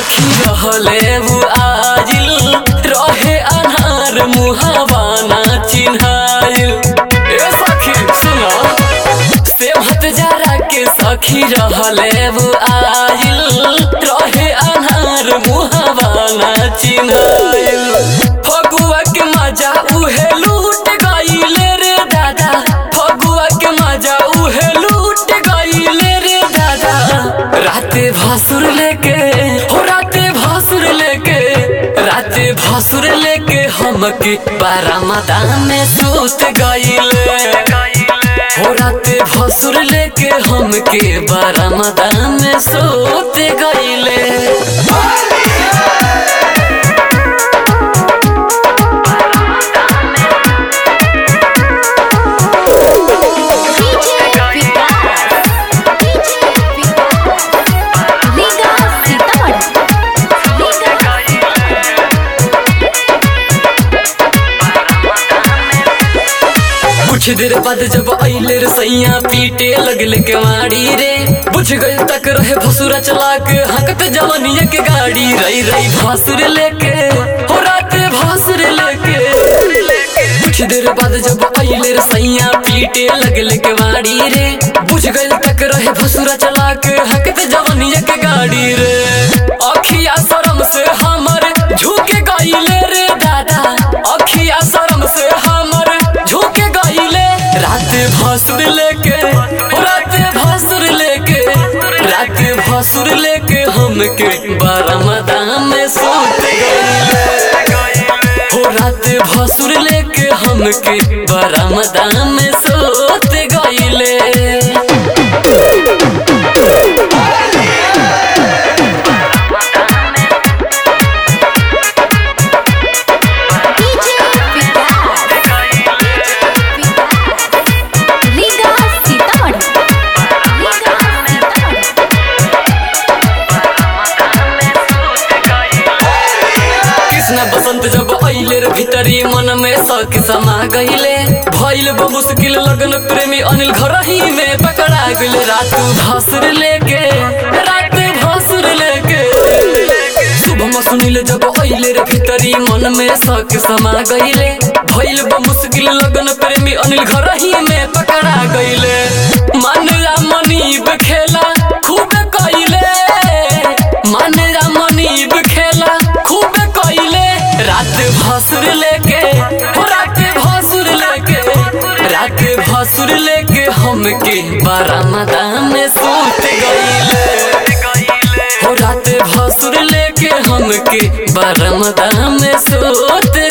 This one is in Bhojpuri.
सखी रहले वो आजिल रहे अनार मुहावाना चिन्हाइल ए सखी सुनो सेवहत जरा के सखी रहले वो आजिल रहे अनार मुहावाना चिन्हाइल फगुआ के मजा उहे लूट गईले रे दादा फगुआ के मजा उहे लूट गईले रे दादा राते भासुर लेके हो राते भासुर लेके राते भासुर लेके हमके बारामदा में सूत गईले हो राते भासुर लेके हमके बारामदा में सूत गईले डीजे विकास डीजे विकास लीगा सीतामढ़ी लीगा कुछ देर बाद जब अइले रे सैया पीटे लगले के मारी रे बुझ गए तक रहे भसुरा चला के हकत जवनिया के गाड़ी रई रई भासुर लेके हो रात भासुर लेके कुछ देर बाद जब अइले रे सैया पीटे लगले के मारी रे बुझ गए तक रहे भसुरा चला के हकत जवनिया के गाड़ी रे अखिया शरम से हमर झुके गइले रे दादा अखिया शरम से हमर झुके गइले रात भसुर लेके हो रात भसुर लेके रात भसुर लेके हमके बारामदा में सूत गइले हो रात भसुर लेके हमके बारामदा में सूत गइले डीजे विकास लीगा सीतामढ़ी लीगा सीतामढ़ी कृष्ण बसंत जब अइले रे भीतरी मन में शक समा गइले भइल बा मुश्किल लगन प्रेमी अनिल घर ही में पकड़ा गइले रात भासुर लेके रात भासुर लेके शुभम सुनिल जब अइले रे भीतरी मन में शक समा गइले भइल बा मुश्किल लगन प्रेमी अनिल घर ही में पकड़ा गइले मन मनीब खेला खूब कइले मन मनीब खेला खूब कइले रात भसुर लेके हो रात भसुर लेके रात भसुर लेके हमके बारामदा में सूत गइले हो रात भसुर लेके हमके बारामदा में सूत